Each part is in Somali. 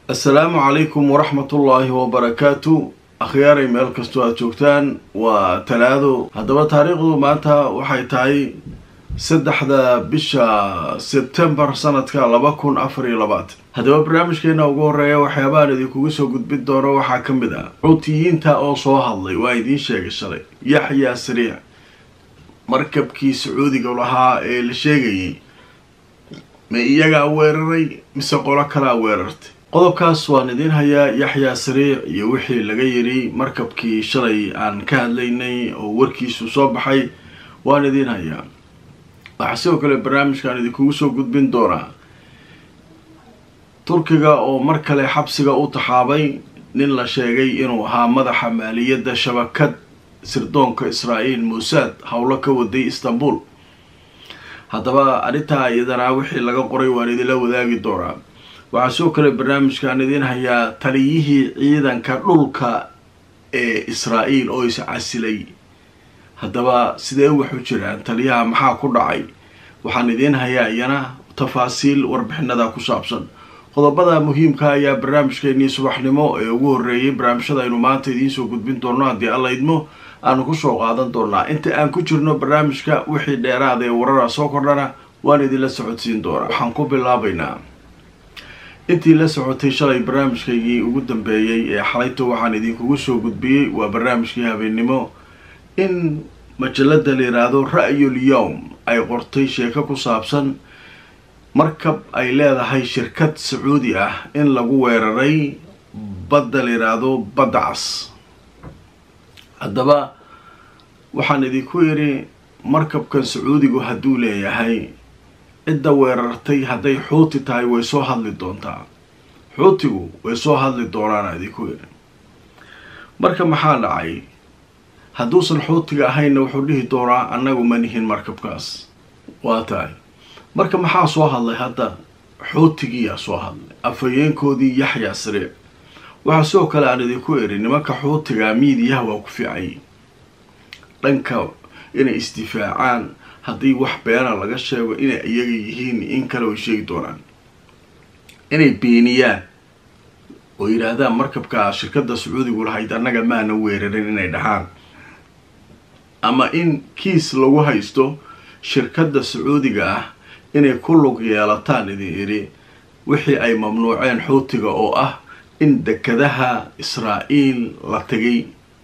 assalaamu calaykum waraxmatullaahi wabarakaatu akhyaaray meel kastoo aada joogtaan waa talaado haddaba taariikhdu maanta waxay tahay saddexda bisha sebtembar sanadka laba kun afar iyo labaatan haddaba barnaamijkeena ugu horeeya waxyaabahan idinkugu soo gudbin doono waxaa ka mid ah xuutiyiinta oo soo hadlay waa idiin sheegay shalay yaxyaa sariic markabkii sacuudiga lahaa ee la sheegayay ma iyagaa weeraray mise qolo kalaa weerartay qodobkaas waan idiin hayaa yaxyaa sariic iyo wixii laga yidhi markabkii shalay aan ka hadlaynay oo warkiisu soo baxay waan idiin hayaa waxaa sidoo kale barnaamijkaan idinkugu soo gudbin doonaa turkiga oo mar kale xabsiga u taxaabay nin la sheegay inuu ahaa madaxa maaliyadda shabakad sirdoonka israa'iil muusaad howlo ka waday istanbul haddaba arrintaa iyadana wixii laga qoray waan idinla wadaagi doonaa waxaa sidoo kale barnaamijkaan idiin hayaa taliyihii ciidanka dhulka ee israa'iil oo is casilay haddaba sidee waxu jiraan taliyaha maxaa ku dhacay waxaan idiin hayaa iyana tafaasiil warbixinada ku saabsan qodobada muhiimka ayaa barnaamijkeenii subaxnimo ee ugu horreeyay barnaamijyada aynu maanta idiin soo gudbin doonno haddii alla idmo aanu kusoo qaadan doonaa inta aan ku jirno barnaamijka wixii dheeraada ee warara soo kordhana waan idinla socodsiin doonaa waxaan ku bilaabaynaa intii la socotay shalay barnaamijkaygii ugu dambeeyey ee xalayto waxaan idinkugu soo gudbiyey waa barnaamijkii habeennimo in majalada la yidhaahdo ra-yul yowm ay qortay sheeko ku saabsan markab ay leedahay shirkad sacuudi ah in lagu weeraray badda la yidhaahdo badda cas haddaba waxaan idinku yidhi markabkan sacuudigu hadduu leeyahay cidda weerartay hadday xuuti tahay way soo hadli doontaa xuutigu way soo hadli doonaana idinku yidhi marka maxaa dhacay hadduusan xuutiga ahaynna wuxuu dhihi doonaa annagu ma nihin markabkaas waa tahay marka maxaa soo hadlay hadda xuutigiiyaa soo hadlay afhayeenkoodii yaxyaa sariic waxaa sidoo kale aan idinku eri nimanka xuutiga miidiyaha waa ku fiicay dhanka inay isdifaacaan haddii wax beena laga sheego inay iyaga yihiin in kale way sheegi doonaan inay beeniyaan oo yidhaahdaan markabka shirkadda sacuudigu lahayd annaga maana weerarin inay dhahaan ama in kiis lagu haysto shirkadda sacuudiga ah inay ku lug yeelataan idin idhi wixii ay mamnuuceen xuutiga oo ah in dekadaha israa'iil la tegay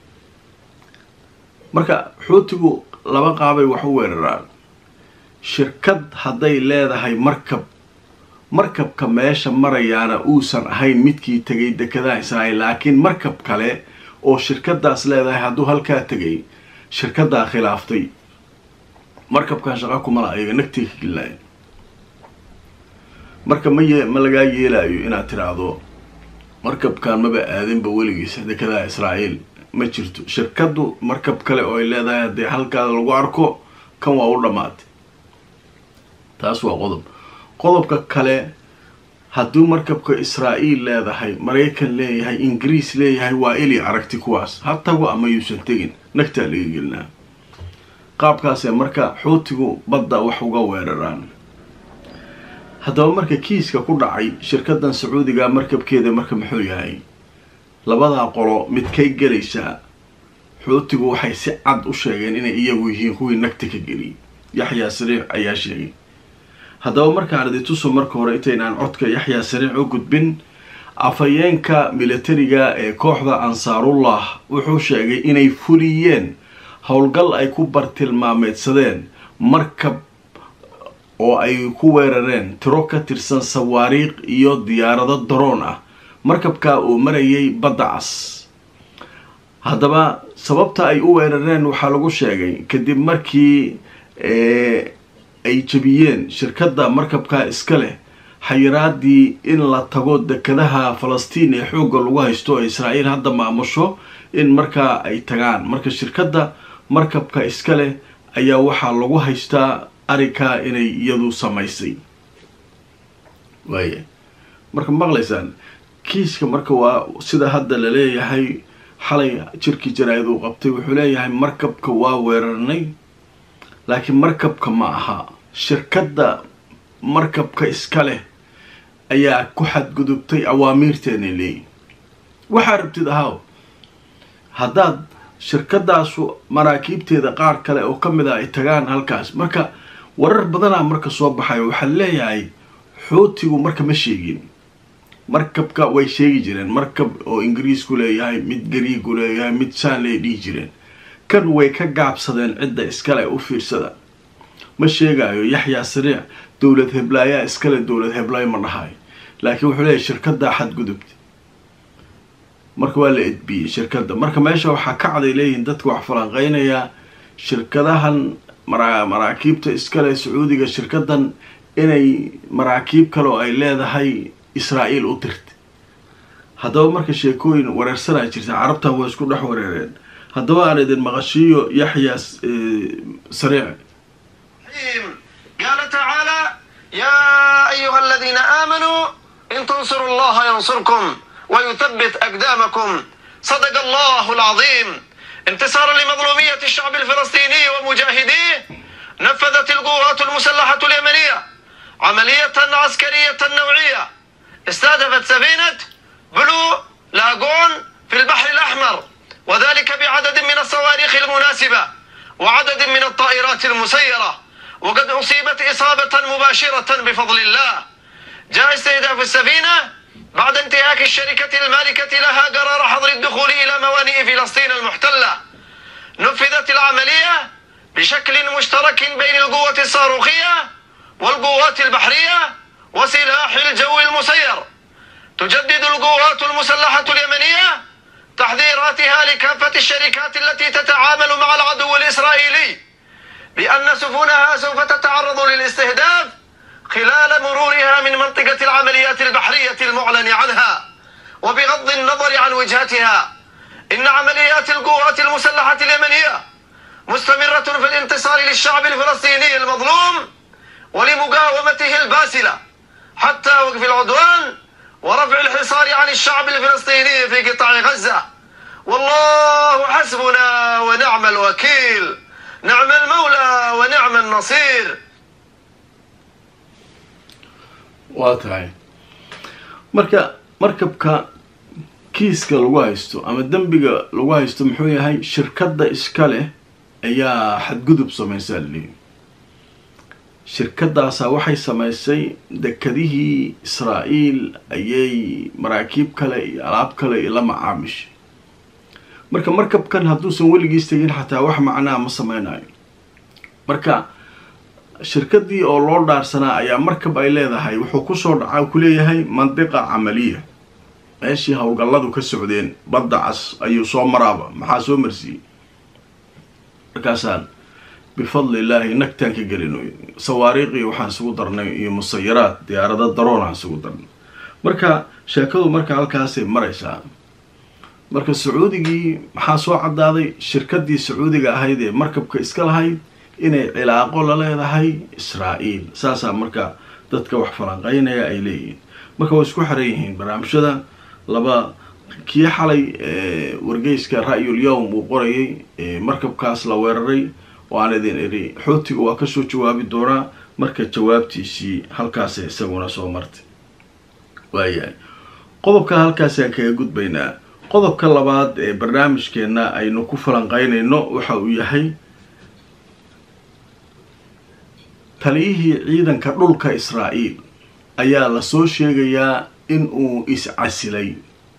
marka xuutigu laba qaabay wax u weeraraan shirkad hadday leedahay markab markabka meesha marayaana uusan ahayn midkii tegay dekadaha israa'iil laakiin markab kale oo shirkadaas leedahay hadduu halkaa tegay shirkaddaa khilaaftay markabkan shaqa kumala ayaga nagtay ka gelilaayan marka ma ye ma lagaa yeelaayo inaad tiraahdo markabkan maba aadinba weligiisa dekadaha israa'iil ma jirto shirkaddu markab kale oo ay leedahay haddii halkaada lagu arko kan waa u dhammaatay taas waa qodob qodobka kale hadduu markabka israa'iil leedahay maraykan leeyahay ingiriis leeyahay waa ili aragti kuwaas ha tago ama yuusan tegin nagtaa laga gelinaa qaabkaasee marka xuutigu badda wax uga weeraraan haddaba marka kiiska ku dhacay shirkadan sacuudiga markabkeeda marka muxuu yahay labadaa qolo midkay gelaysaa xuutigu waxay si cad u sheegeen inay iyagu yihiin kuwii nagta ka geliyay yaxyaa sariic ayaa sheegay haddaba markaan idintuso marka hore intaynaan codka yaxyaa sariic u gudbin afhayeenka militariga ee kooxda ansaarullah wuxuu sheegay inay fuliyeen howlgal ay ku bartilmaameedsadeen markab oo ay ku weerareen tiro ka tirsan sawaariikh iyo diyaarado daroon ah markabkaa uu marayay badda cas haddaba sababta ay u weerareen waxaa lagu sheegay kadib markii ay jabiyeen shirkadda markabkaa iska leh xayiraadii in la tago dekadaha falastiin ee xoogga lagu haysto ee israa'iil hadda maamusho in markaa ay tagaan marka shirkadda markabka iska leh ayaa waxaa lagu haystaa arrinkaa inay iyadu samaysay waaya marka maqlaysaan kiiska marka waa sida hadda la leeyahay xalay jirkii jaraa'id uu qabtay wuxuu leeyahay markabka waa weerarnay laakiin markabka ma aha shirkadda markabka iska leh ayaa ku xadgudubtay awaamiirteenay leeyihin waxaa rabtid ahaw haddaad shirkadaasu maraakiibteeda qaar kale oo ka mid ah ay tagaan halkaas marka warar badanaa marka soo baxayo waxaa leeyahay xootigu marka ma sheegin markabka way sheegi jireen markab oo ingiriisku leeyahay mid gariigu leeyahay mid saanley dhihi jireen kan way ka gaabsadeen cidda iskale u fiirsada ma sheegayo yaxyaa sariic dowlad heblaayaa iskale dowlad heblaay ma dhahayo laakiin wuxuu leeyahay shirkaddaa xadgudubta marka waa la edbiyey shirkadda marka meesha waxaa ka caday leeyihiin dadka wax falanqeynayaa shirkadahan mara maraakiibta iskale sacuudiga shirkadan inay maraakiib kale oo ay leedahay israa'iil u dirta haddaba marka sheekooyin wareersanaa jirta carabtan waa isku dhex wareereen haddaba aan idin maqashiiyo yaxyaa sariic قال تعالى يا أيها الذين آمنوا إن تنصروا الله ينصركم ويثبت أقدامكم صدق الله العظيم انتصارا لمظلومية الشعب الفلسطيني ومجاهديه نفذت القوات المسلحة اليمنية عملية عسكرية نوعية استهدفت سفينة بلو لاجون في البحر الأحمر وذلك بعدد من الصواريخ المناسبة وعدد من الطائرات المسيرة وقد أصيبت إصابة مباشرة بفضل الله جاء استهداف السفينة بعد انتهاك الشركة المالكة لها قرار حظر الدخول إلى موانئ فلسطين المحتلة نفذت العملية بشكل مشترك بين القوة الصاروخية والقوات البحرية وسلاح الجو المسير تجدد القوات المسلحة اليمنية تحذيراتها لكافة الشركات التي تتعامل مع العدو الإسرائيلي بأن سفنها سوف تتعرض للاستهداف خلال مرورها من منطقة العمليات البحرية المعلن عنها وبغض النظر عن وجهتها إن عمليات القوات المسلحة اليمنية مستمرة في الانتصار للشعب الفلسطيني المظلوم ولمقاومته الباسلة حتى وقف العدوان ورفع الحصار عن الشعب الفلسطيني في قطاع غزة والله حسبنا ونعم الوكيل نعم المولى ونعم النصير waa tahay marka markabka kiiska lagu haysto ama dembiga lagu haysto muxuu yahay shirkadda iska leh ayaa xadgudub samaysaa laleeyi shirkadaasaa waxay samaysay dekadihii israa'iil ayay maraakiib kale iyo alaab kale la macaamishay marka markabkan hadduusan weligiis tegin xataa wax macnaha ma sameynayo marka shirkadii oo loo dhaarsanaa ayaa markab ay leedahay wuxuu kusoo dhacaa ku leeyahay mandiqa camaliya meeshii howlgalladu ka socdeen badda cas ayuu soo maraaba maxaa soo marsiiyey markaasaan bifadli illaahi nagtaan ka gelino sawaariiqii waxaan isugu darnay iyo musayaraad diyaarado daroonaan isugu darnay marka sheekadu marka halkaasay maraysaa marka sacuudigii maxaa soo caddaaday shirkadii sacuudiga ahayd ee markabka iska lahayd inay cilaaqo la leedahay israa'iil saasaa marka dadka wax falanqeynaya ay leeyihiin marka way isku xeran yihiin barnaamijyada laba kii xalay wargeyska ra'yul yowm uu qorayay markabkaas la weeraray oo aan idin idhi xootiga waa kasoo jawaabi doonaa marka jawaabtiisii halkaasa isaguna soo martay waayahay qodobka halkaasaan kaga gudbaynaa qodobka labaad ee barnaamijkeenna aynu ku falanqeynayno waxa uu yahay taliyihii ciidanka dhulka israa'iil ayaa lasoo sheegayaa in uu is-casilay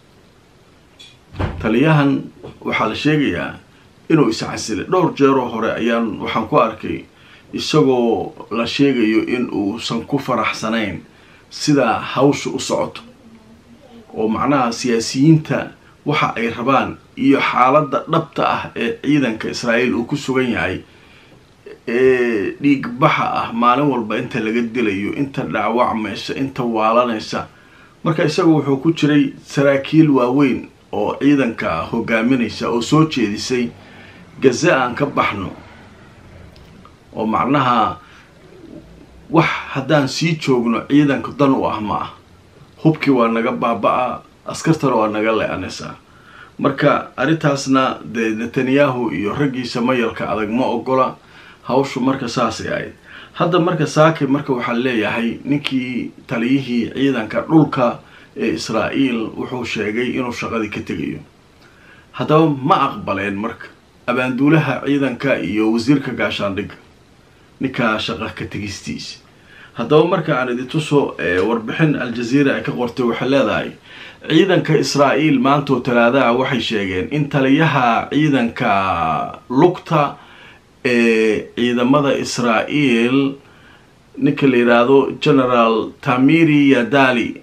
taliyahan waxaa la sheegayaa inuu is-casilay dhowr jeeroo hore ayaan waxaan ku arkay isagoo la sheegayo in uusan ku faraxsanayn sidaa hawsha u socoto oo macnaha siyaasiyiinta waxa ay rabaan iyo xaaladda dhabta ah ee ciidanka israa'iil uu ku sugan yahay ee dhiigbaxa ah maalin walba inta laga dilayo inta dhaawacmaysa inta waalanaysa marka isaga wuxuu ku jiray saraakiil waaweyn oo ciidanka hogaaminaysa oo soo jeedisay gaza aan ka baxno oo macnaha wax haddaan sii joogno ciidanka dan u ah ma ah hubkii waa naga baaba-a askartana waa naga le-anaysaa marka arrintaasna dee netanyahu iyo raggiisa mayalka adag ma ogola hawshu marka saasay ahayd hadda marka saaki marka waxaa leeyahay ninkii taliyihii ciidanka dhulka ee israa'iil wuxuu sheegay inuu shaqadii ka tegayo haddaba ma aqbaleen marka abaanduulaha ciidanka iyo wasiirka gaashaandhigga ninkaa shaqa ka tegistiisa haddaba marka aan idintuso warbixin al-jaziira ay ka qortay waxay leedahay ciidanka israa'iil maantoo talaadaha waxay sheegeen in taliyaha ciidanka lugta ee ciidamada israa'iil ninka la yidhaahdo generaal tamiri yadali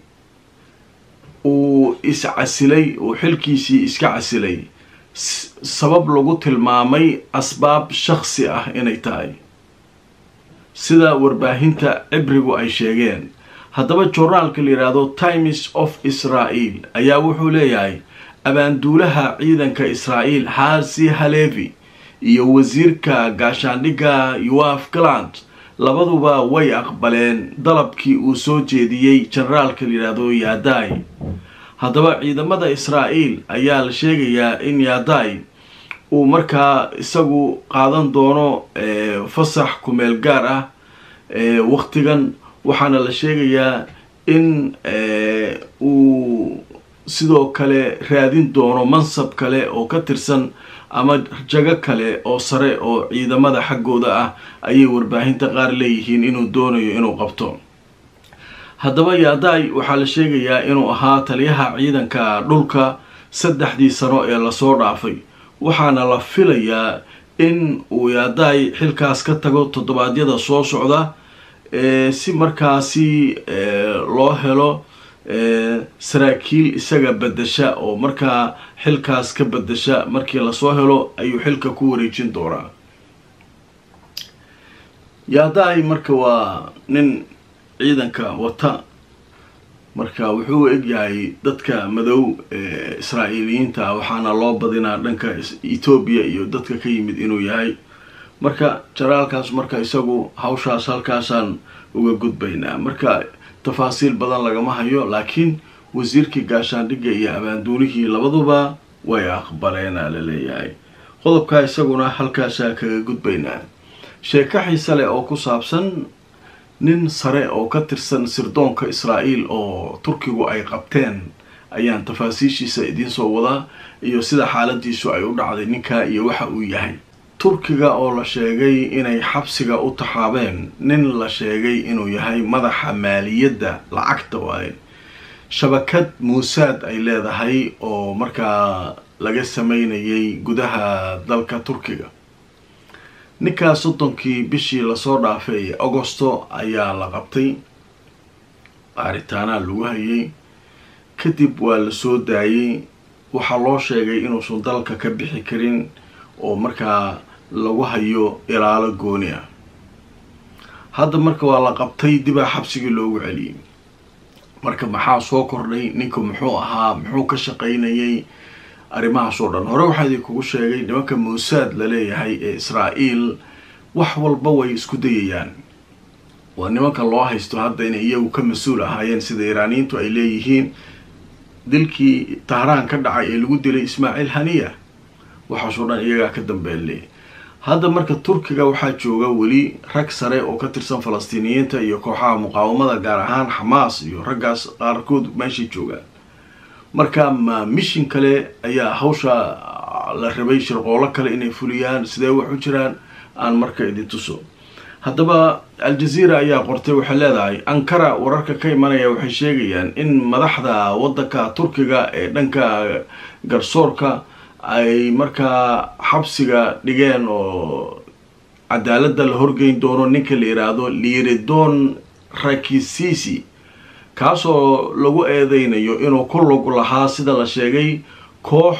uu iscasilay uu xilkiisii iska casilay sabab lagu tilmaamay asbaab shaksi ah inay tahay sida warbaahinta cibrigu ay sheegeen haddaba journaalka la yidhaahdo times of israel ayaa wuxuu leeyahay abaanduulaha ciidanka israa'iil xaasi halevi iyo wasiirka gaashaandhigga yoaf galant labaduba way aqbaleen dalabkii uu soo jeediyey generaalka la yidhaahdo yaday haddaba ciidamada israa'iil ayaa la sheegayaa in yaday uu markaa isagu qaadan doono fasax kumeel gaar ah waqtigan waxaana la sheegayaa in uu sidoo kale raadin doono mansab kale oo ka tirsan ama jago kale oo sare oo ciidamada xaggooda ah ayay warbaahinta qaar leeyihiin inuu doonayo inuu qabto haddaba yaday waxaa la sheegayaa inuu ahaa taliyaha ciidanka dhulka saddexdii sano ee lasoo dhaafay waxaana la filayaa in uu yaday xilkaas ka tago toddobaadyada soo socda si markaasi loo helo saraakiil isaga bedesha oo markaa xilkaas ka bedesha markii lasoo helo ayuu xilka ku wareejin doonaa yaday marka waa nin ciidanka wata marka wuxuu egyahay dadka madow ee israa'iiliyiinta waxaana loo badinaa dhanka etoobiya iyo dadka ka yimid inuu yahay marka jaraalkaas marka isagu hawshaas halkaasaan uga gudbaynaa marka tafaasiil badan lagama hayo laakiin wasiirkii gaashaandhigga iyo abaanduulihii labaduba way aqbaleenaa la leeyahay qodobkaa isaguna halkaasaa kaga gudbaynaa sheeko xiise leh oo ku saabsan nin sare oo ka tirsan sirdoonka israa'iil oo turkigu ay qabteen ayaan tafaasiishiisa idiin soo wadaa iyo sida xaaladiisu ay u dhacday ninkaa iyo waxa uu yahay turkiga oo la sheegay inay xabsiga u taxaabeen nin la sheegay inuu yahay madaxa maaliyadda lacagta waaye shabakad muusaad ay leedahay oo markaa laga sameynayay gudaha dalka turkiga ninkaa soddonkii bishii lasoo dhaafay agosto ayaa la qabtay baaritaanaa lagu hayay kadib waa la soo daayey waxaa loo sheegay inuusan dalka ka bixi karin oo markaa lagu hayo ilaalo gooni ah hadda marka waa la qabtay dibaa xabsigii loogu celiyey marka maxaa soo kordhay ninka muxuu ahaa muxuu ka shaqaynayay arrimahaas oo dhan hore waxaa idinkugu sheegay nimanka muusaad la leeyahay ee israa'iil wax walba way isku dayayaan waa nimanka loo haysto hadda inay iyagu ka mas-uul ahaayeen sida iraaniyiintu ay leeyihiin dilkii tahraan ka dhacay ee lagu dilay ismaaciil haniya waxaasoo dhan iyagaa ka dambeelle hadda marka turkiga waxaa jooga weli rag sare oo ka tirsan falastiiniyiinta iyo kooxaha muqaawamada gaar ahaan xamaas iyo raggaas qaarkood meeshay joogaan marka ma mishin kale ayaa hawsha la rabay shirqoolo kale inay fuliyaan sidee wax u jiraan aan marka idin tuso haddaba al-jazeera ayaa qortay waxay leedahay ankara wararka ka imanaya waxay sheegayaan in madaxda waddanka turkiga ee dhanka garsoorka ay markaa xabsiga dhigeen oo cadaaladda la horgeyn doono ninka la yidhaahdo liridon rakisisi kaasoo lagu eedeynayo inuu ku lug lahaa sida la sheegay koox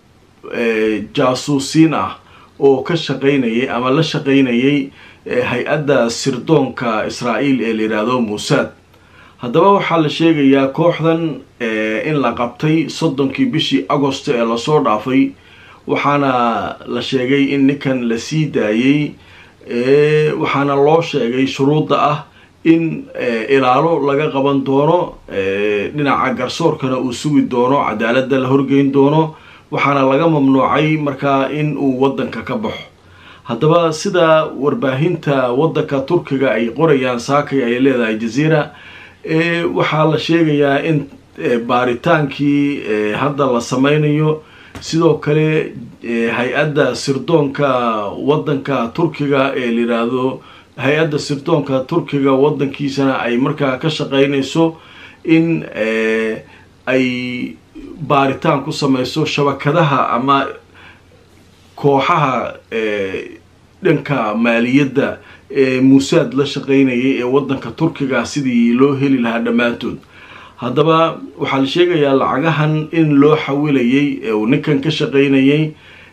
jaasuusiin ah oo ka shaqaynayay ama la shaqaynayay hay-adda sirdoonka israa'iil ee la yidhaahdo muusaad haddaba waxaa la sheegayaa kooxdan in la qabtay soddonkii bishii agosto ee lasoo dhaafay waxaana la sheegay in ninkan la sii daayey waxaana loo sheegay shuruudda ah in ilaalo laga qaban doono dhinaca garsoorkana uu sugi doono cadaaladda la horgeyn doono waxaana laga mamnuucay markaa in uu waddanka ka baxo haddaba sida warbaahinta waddanka turkiga ay qorayaan saakay ay leedahay jaziira waxaa la sheegayaa in baaritaankii hadda la sameynayo sidoo kale hay-adda sirdoonka waddanka turkiga ee la yidhaahdo hay-adda sirdoonka turkiga waddankiisana ay markaa ka shaqeynayso in ay baaritaan ku sameyso shabakadaha ama kooxaha dhanka maaliyadda ee muusaad la shaqeynayay ee waddanka turkiga sidii loo heli lahaa dhammaantood haddaba waxaa la sheegayaa lacagahan in loo xawilayay ee uu ninkan ka shaqeynayay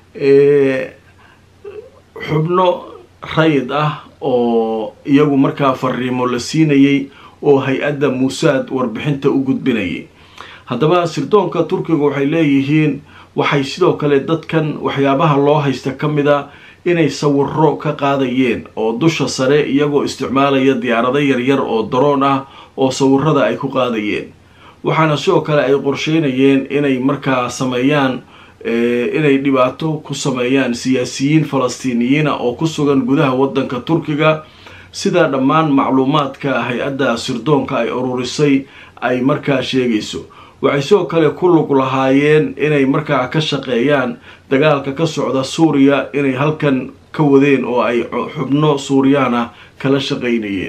xubno rayid ah oo iyagu markaa fariimo la siinayay oo hay-adda muusaad warbixinta u gudbinayay haddaba sirdoonka turkiga waxay leeyihiin waxay sidoo kale dadkan waxyaabaha loo haysta ka mid a inay sawiro ka qaadayeen oo dusha sare iyagoo isticmaalaya diyaarado yaryar oo daroon ah oo sawirada ay ku qaadayeen waxaana sidoo kale ay qorsheynayeen inay markaa sameeyaan inay dhibaato ku sameeyaan siyaasiyiin falastiiniyiina oo ku sugan gudaha waddanka turkiga sida dhammaan macluumaadka hay-adda sirdoonka ay ururisay ay markaa sheegayso waxay sidoo kale ku lug lahaayeen inay markaa ka shaqeeyaan dagaalka ka socda suuriya inay halkan ka wadeen oo ay xubno suuriyaana kala shaqeynayeen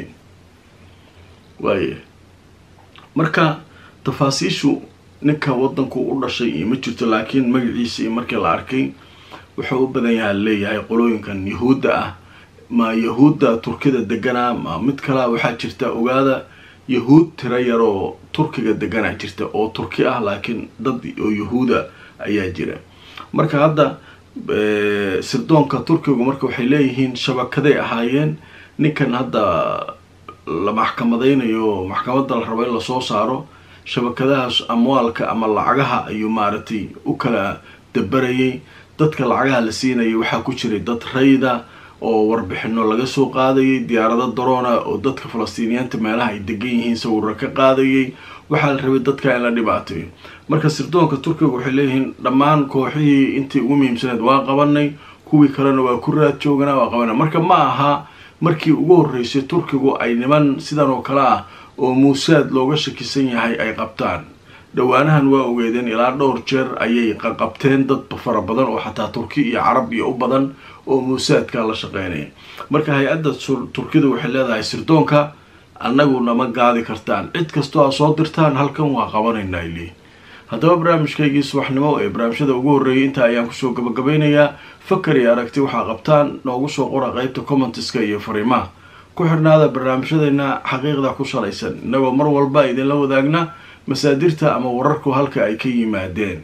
waaya marka tafaasiishu ninka waddanku u dhashay iyo ma jirto laakiin magaciisa iyo markii la arkay wuxuu u badan yaha leeyahay qolooyinkan yahuudda ah ma yahuudda turkida deganaa ma mid kalea waxaa jirta ogaada yahuud tiro yaroo turkiga deganaa jirta oo turki ah laakiin dad oo yahuuda ayaa jira marka hadda sirdoonka turkigu marka waxay leeyihiin shabakaday ahaayeen ninkan hadda la maxkamadaynayo maxkamadda la rabo in lasoo saaro shabakadahaas amwaalka ama lacagaha ayuu maaragtay u kala dabarayay dadka lacagaha la siinayay waxaa ku jiray dad rayda oo warbixino laga soo qaadayay diyaarado daroona oo dadka falastiiniyiinta meelaha ay degan yihiin sawiro ka qaadayay waxaa la rabay dadka in la dhibaateeyo marka sirdoonka turkiga waxay leeyihiin dhammaan kooxihii intii ugu muhiimsaneed waa qabanay kuwii kalena waa ku raad jooganaa waa qabana marka ma aha markii ugu horreysay turkigu ay niman sidan oo kale ah oo muusaad looga shakisan yahay ay qabtaan dhowaanahan waa ogeedeen ilaa dhowr jeer ayay qaqabteen dad fara badan oo xataa turki iyo carab iyo u badan oo muusaadka la shaqeynaya marka hay-adda turkida waxay leedahay sirdoonka annagu nama gaadi kartaan cid kastoo aa soo dirtaan halkan waa qabanaynaa ili haddaba barnaamijkaygii subaxnimo ee barnaamijyada ugu horreeyay intaa ayaan kusoo gabagabeynayaa fakar iyo aragti waxaa qabtaan noogu soo qora qeybta commentiska iyo fariimaha ku xirnaada barnaamijyadeena xaqiiqda ku salaysan innagoo mar walba idinla wadaagna masaadirta ama wararku halka ay ka yimaadeen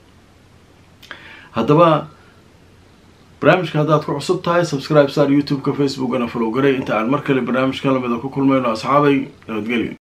haddaba barnaamijka haddaad ku cusub tahay subscribe sar youtube-ka facebookana follow garay inta aan mar kale barnaamijka lamida ku kulmayno asxaabay nabadgelyo